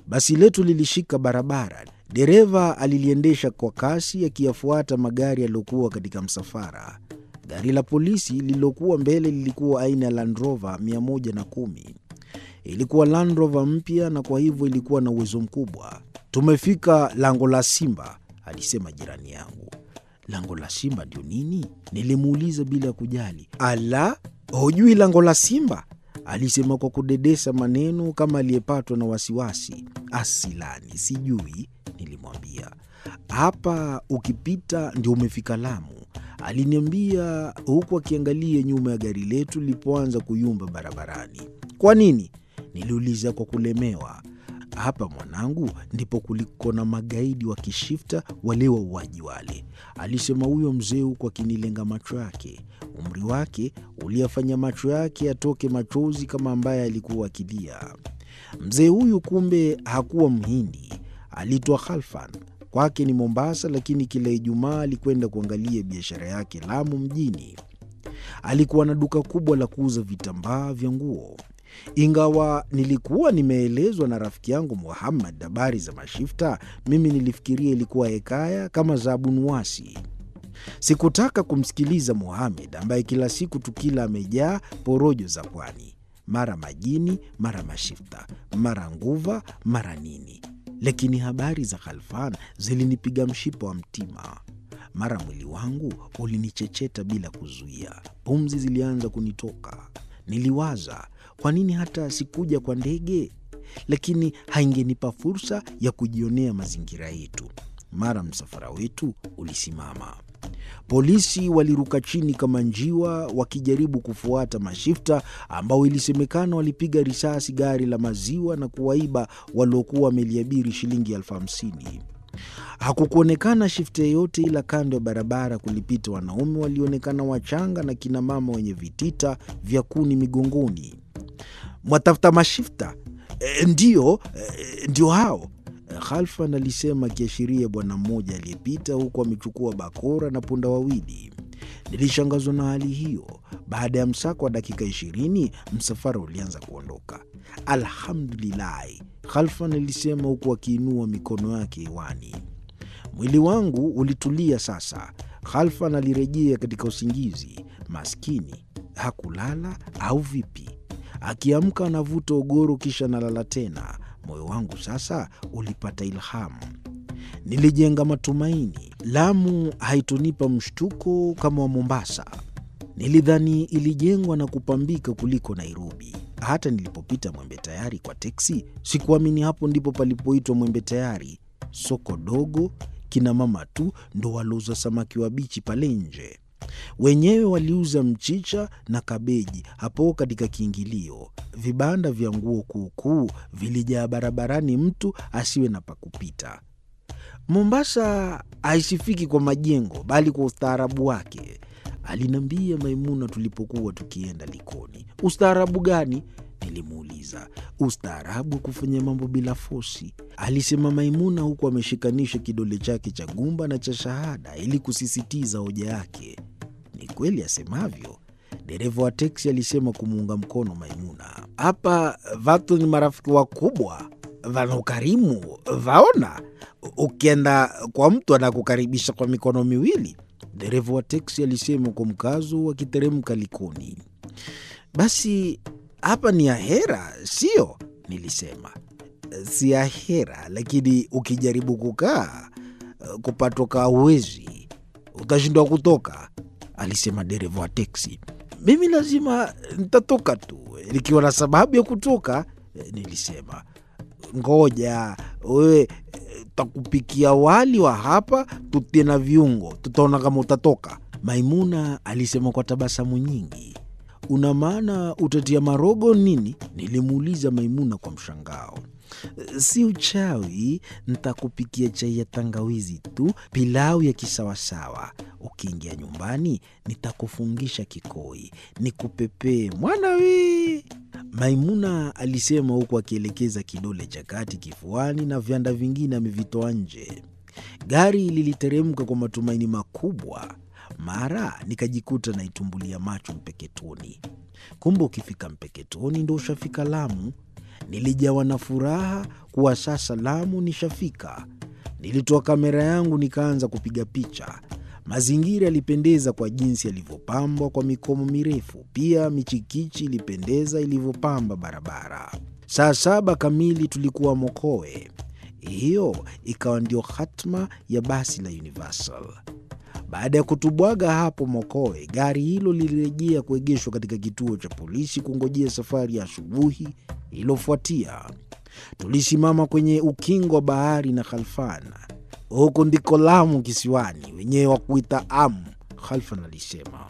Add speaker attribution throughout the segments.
Speaker 1: Basi letu lilishika barabara. Dereva aliliendesha kwa kasi, akiyafuata magari yaliyokuwa katika msafara. Gari la polisi lililokuwa mbele lilikuwa aina ya Land Rover 110. Ilikuwa Land Rover mpya na kwa hivyo ilikuwa na uwezo mkubwa. Tumefika lango la Simba, alisema jirani yangu. Lango la Simba ndio nini? Nilimuuliza bila kujali. Ala, hujui lango la Simba? Alisema kwa kudedesa maneno kama aliyepatwa na wasiwasi. Asilani, sijui, nilimwambia. Hapa ukipita ndio umefika Lamu, aliniambia huku akiangalia nyuma ya gari letu lilipoanza kuyumba barabarani. Kwa nini? Niliuliza kwa kulemewa. Hapa mwanangu, ndipo kuliko na magaidi wa kishifta wale wauaji wale, alisema huyo mzee huku akinilenga macho yake. Umri wake uliyafanya macho yake yatoke machozi kama ambaye alikuwa akilia. Mzee huyu kumbe hakuwa Mhindi, aliitwa Khalfan. Kwake ni Mombasa, lakini kila Ijumaa alikwenda kuangalia biashara yake Lamu mjini. Alikuwa na duka kubwa la kuuza vitambaa vya nguo. Ingawa nilikuwa nimeelezwa na rafiki yangu Muhammad habari za mashifta, mimi nilifikiria ilikuwa hekaya kama za Abu Nuwasi. Sikutaka kumsikiliza Muhamed ambaye kila siku tukila amejaa porojo za pwani, mara majini, mara mashifta, mara nguva, mara nini. Lakini habari za Khalfan zilinipiga mshipa wa mtima. Mara mwili wangu ulinichecheta bila kuzuia, pumzi zilianza kunitoka. Niliwaza, kwa nini hata sikuja kwa ndege? Lakini haingenipa fursa ya kujionea mazingira yetu. Mara msafara wetu ulisimama. Polisi waliruka chini kama njiwa wakijaribu kufuata mashifta ambao ilisemekana walipiga risasi gari la maziwa na kuwaiba waliokuwa wameliabiri shilingi elfu hamsini. Hakukuonekana shifta yeyote, ila kando ya barabara kulipita wanaume walionekana wachanga na kinamama wenye vitita vya kuni migongoni. Mwatafuta mashifta? E, ndiyo, e, ndio hao Khalfan alisema akiashiria bwana mmoja aliyepita huku amechukua bakora na punda wawili. Nilishangazwa na hali hiyo. Baada ya msako wa dakika ishirini, msafara ulianza kuondoka. Alhamdulilahi, Khalfan alisema huku akiinua mikono yake hewani. Mwili wangu ulitulia sasa. Khalfan alirejea katika usingizi. Maskini hakulala au vipi? Akiamka anavuta ogoro kisha analala tena. Moyo wangu sasa ulipata ilhamu. Nilijenga matumaini. Lamu haitonipa mshtuko kama wa Mombasa. Nilidhani ilijengwa na kupambika kuliko Nairobi. Hata nilipopita Mwembe Tayari kwa teksi, sikuamini hapo ndipo palipoitwa Mwembe Tayari. Soko dogo, kina mama tu ndo walouza samaki wabichi pale nje. Wenyewe waliuza mchicha na kabeji hapo katika kiingilio. Vibanda vya nguo kuukuu vilijaa barabarani, mtu asiwe na pakupita. Mombasa haisifiki kwa majengo, bali kwa ustaarabu wake, aliniambia Maimuna tulipokuwa tukienda Likoni. Ustaarabu gani? Nilimuuliza. Ustaarabu wa kufanya mambo bila fosi, alisema Maimuna huku ameshikanisha kidole chake cha gumba na cha shahada ili kusisitiza hoja yake. Ni kweli asemavyo, dereva wa teksi alisema kumuunga mkono Maimuna. Hapa vatu ni marafiki wakubwa, vana ukarimu, vaona ukienda kwa mtu anakukaribisha kwa mikono miwili, dereva wa teksi alisema kwa mkazo akiteremka Likoni. Basi hapa ni ahera, sio? Nilisema si ahera, lakini ukijaribu kukaa kupatoka uwezi, utashindwa kutoka, alisema dereva wa teksi. Mimi lazima nitatoka tu nikiwa na sababu ya kutoka, nilisema. Ngoja wewe, takupikia wali wa hapa tutie na viungo, tutaona kama utatoka, Maimuna alisema kwa tabasamu nyingi. Una maana utatia marogo nini? Nilimuuliza Maimuna kwa mshangao. Si uchawi, ntakupikia chai ya tangawizi tu, pilau ya kisawasawa. Ukiingia nyumbani, nitakufungisha kikoi, nikupepee mwana wi. Maimuna alisema huku akielekeza kidole cha kati kifuani na vyanda vingine amevitoa nje. Gari liliteremka kwa matumaini makubwa. Mara nikajikuta naitumbulia macho Mpeketoni. Kumbe ukifika Mpeketoni ndo ushafika Lamu. Nilijawa na furaha kuwa sasa Lamu nishafika. Nilitoa kamera yangu nikaanza kupiga picha. Mazingira yalipendeza kwa jinsi yalivyopambwa kwa mikomo mirefu. Pia michikichi ilipendeza ilivyopamba barabara. Saa saba kamili tulikuwa Mokowe. Hiyo ikawa ndio hatma ya basi la Universal. Baada ya kutubwaga hapo Mokowe, gari hilo lilirejea kuegeshwa katika kituo cha polisi kungojea safari ya asubuhi iliyofuatia. Tulisimama kwenye ukingo wa bahari na Khalfan. Huku ndiko Lamu kisiwani, wenyewe wa kuita Amu, Khalfan alisema.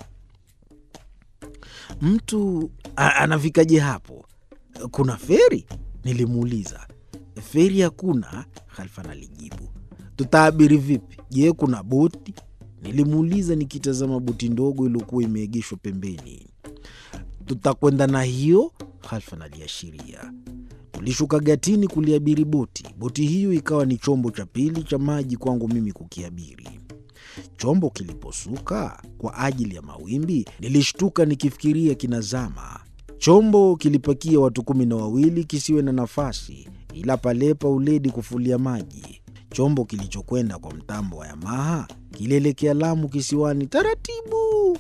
Speaker 1: Mtu anafikaje hapo? Kuna feri? Nilimuuliza. Feri hakuna, Khalfan alijibu. Tutaabiri vipi? Je, kuna boti? Nilimuuliza nikitazama boti ndogo iliyokuwa imeegeshwa pembeni. Tutakwenda na hiyo, Khalfan aliashiria. Tulishuka gatini kuliabiri boti. Boti hiyo ikawa ni chombo cha pili cha maji kwangu mimi kukiabiri. Chombo kiliposuka kwa ajili ya mawimbi, nilishtuka nikifikiria kinazama. Chombo kilipakia watu kumi na wawili kisiwe na nafasi, ila palepa uledi kufulia maji. Chombo kilichokwenda kwa mtambo wa Yamaha kilielekea Lamu kisiwani taratibu.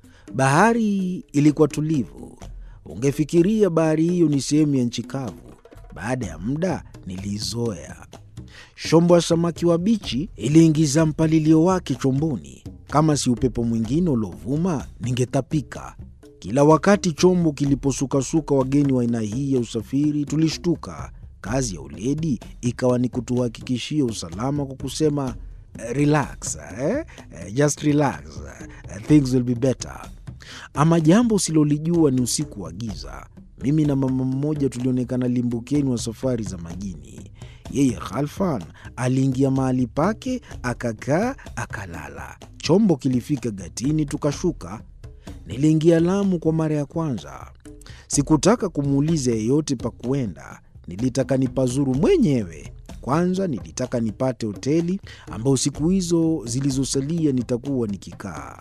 Speaker 1: Bahari ilikuwa tulivu, ungefikiria bahari hiyo ni sehemu ya nchi kavu. Baada ya muda niliizoea. Shombo ya samaki wabichi iliingiza mpalilio wake chomboni. Kama si upepo mwingine uliovuma, ningetapika. Kila wakati chombo kiliposukasuka wageni wa aina hii ya usafiri, tulishtuka. Kazi ya uledi ikawa ni kutuhakikishia usalama kwa kusema relax, eh? Just relax. Things will be better. Ama jambo usilolijua ni usiku wa giza. Mimi na mama mmoja tulionekana limbukeni wa safari za majini. Yeye Khalfan aliingia mahali pake, akakaa, akalala. Chombo kilifika gatini, tukashuka. Niliingia Lamu kwa mara ya kwanza. Sikutaka kumuuliza yeyote pa kuenda, nilitaka nipazuru mwenyewe. Kwanza nilitaka nipate hoteli ambayo siku hizo zilizosalia nitakuwa nikikaa.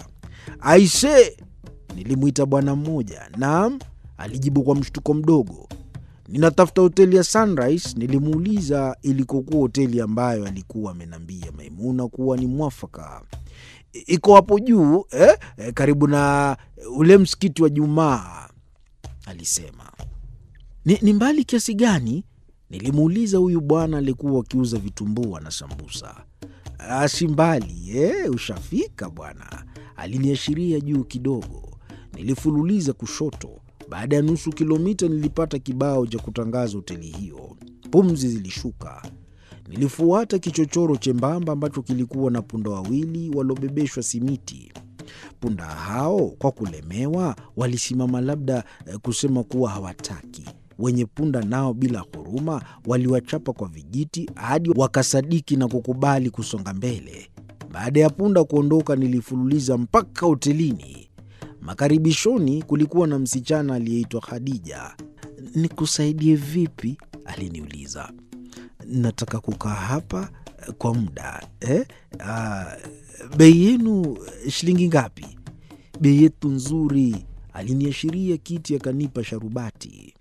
Speaker 1: Aise, nilimwita bwana mmoja. Naam, alijibu kwa mshtuko mdogo. Ninatafuta hoteli ya Sunrise. Nilimuuliza ilikokuwa hoteli ambayo alikuwa amenambia Maimuna kuwa ni mwafaka. Iko hapo juu eh? Eh, karibu na ule msikiti wa Jumaa, alisema. Ni, ni mbali kiasi gani? Nilimuuliza huyu bwana alikuwa akiuza vitumbua na sambusa. Si mbali eh, ushafika bwana, aliniashiria juu kidogo. Nilifululiza kushoto. Baada ya nusu kilomita nilipata kibao cha kutangaza hoteli hiyo. Pumzi zilishuka. Nilifuata kichochoro chembamba ambacho kilikuwa na punda wawili waliobebeshwa simiti. Punda hao kwa kulemewa walisimama, labda kusema kuwa hawataki. Wenye punda nao bila huruma waliwachapa kwa vijiti hadi wakasadiki na kukubali kusonga mbele. Baada ya punda kuondoka, nilifululiza mpaka hotelini. Makaribishoni kulikuwa na msichana aliyeitwa Khadija. Nikusaidie vipi? aliniuliza. Nataka kukaa hapa kwa muda eh? Ah, bei yenu shilingi ngapi? Bei yetu nzuri. Aliniashiria kiti akanipa sharubati.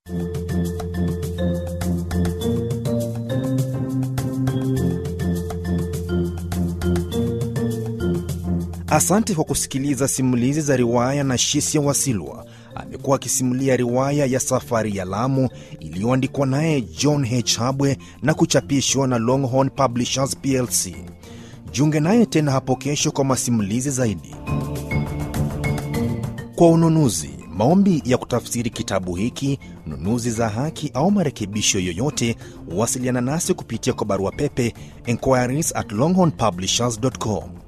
Speaker 2: Asante kwa kusikiliza simulizi za riwaya na Shisia Wasilwa. Amekuwa akisimulia riwaya ya Safari ya Lamu iliyoandikwa naye John H. Habwe na kuchapishwa na Longhorn Publishers plc. Jiunge naye tena hapo kesho kwa masimulizi zaidi. Kwa ununuzi, maombi ya kutafsiri kitabu hiki, nunuzi za haki au marekebisho yoyote, wasiliana nasi kupitia kwa barua pepe inquiries at longhornpublishers.com